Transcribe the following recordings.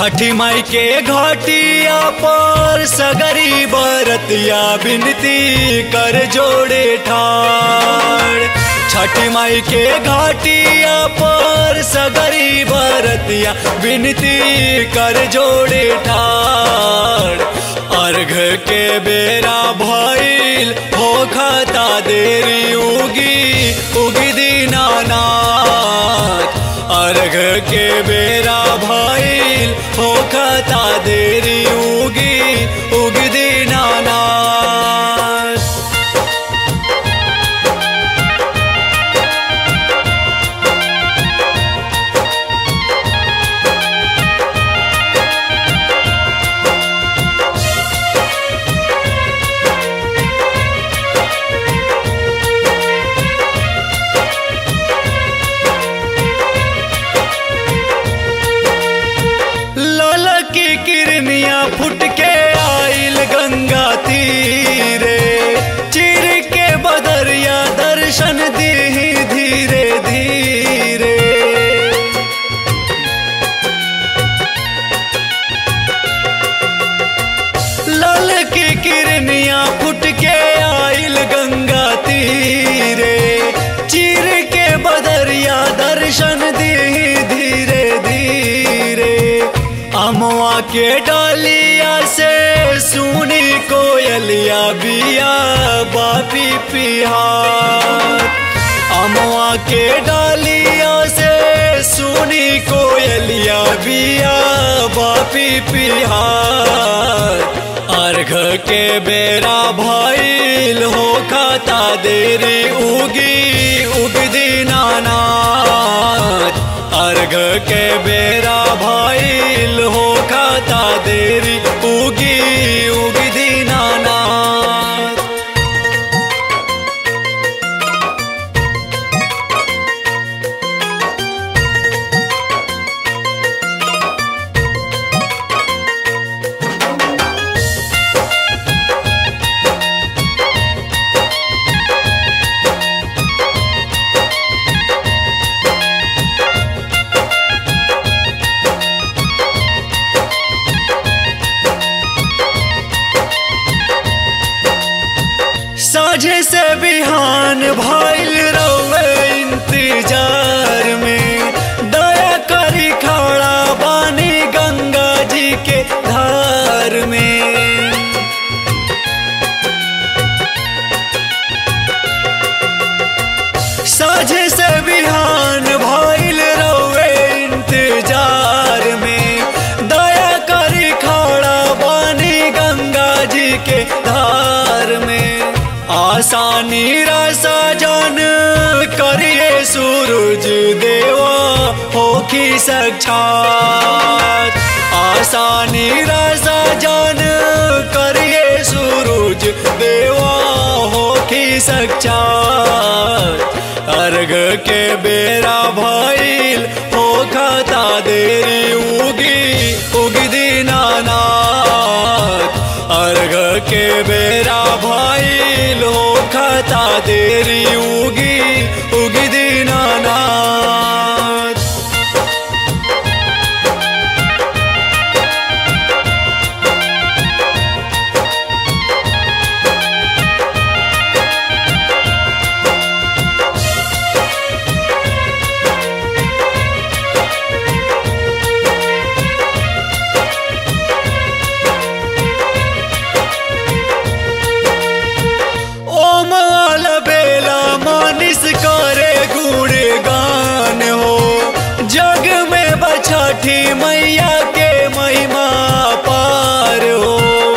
छठी माई के घाटिया पर सगरी बरतिया बिनती कर जोड़े ठाड़ छठी माई के घाटिया पर सगरी बरतिया बिनती कर जोड़े ठाड़ अर्घ के बेरा भइल हो खता देरी उगी उगी दीनानाथ अर्घ के बेरा भइल हो खता देरी उगी उगी दीनानाथ लाल की किरनिया फुट के आइल गंगा तीरे चिर के बदरिया दर्शन दी धीरे धीरे लाल की किरनिया फुट के आइल गंगा तीरे चिर के बदरिया दर्शन दी धीरे धीरे अमवा के डालिया से सुनी कोयलिया बिया बापी पिहार अमवा के डालिया से सुनी कोयलिया बिया बापी पिहार अर्घ के बेरा भइल हो खाता देरी उगी उगदी नानाथ अर्घ के बेरा भइल हो खाता देरी उगी उगदी नानाथ साझे से बिहान भइल रवे इंतजार में दया करी खड़ा बानी गंगा जी के धार में साझे से बिहान भइल रवे इंतजार में दया करी खड़ा बानी गंगा जी के धार में आसानी रसा जान करिए सूरज देवा होखी साक्षात आसानी रसा जान करिए सूरज देवा होखी साक्षात अर्घ के बेरा भइल हो खता देरी उगी उगदी नानाथ अर्घ के बेरा भइल हो खता देरी उगी उगदी नानाथ ओम आल बेला मानिस करे गुण गान हो जग में बछठी मैया के महिमा पार हो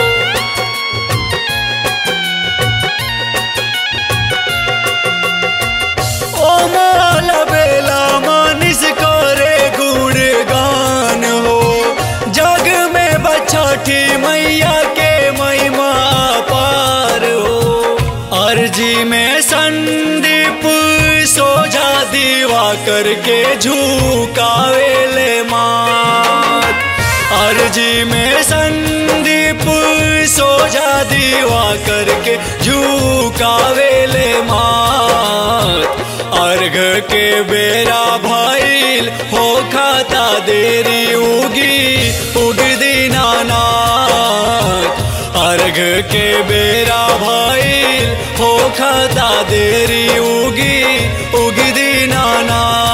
ओम आल बेला मानिस करे गुण गान हो जग में बछठी मैया के महिमा पार हो अर्जी में संदीप सोझा दीवा करके झुकावेले मात अर्जी में संदीप सोझा दीवा करके झुकावेले मात अर्घ के बेरा भइल हो खाता देरी उगी उग दीनानाथ अर्घ के बेरा भइल हो खाता देरी उगी उग दीनानाथ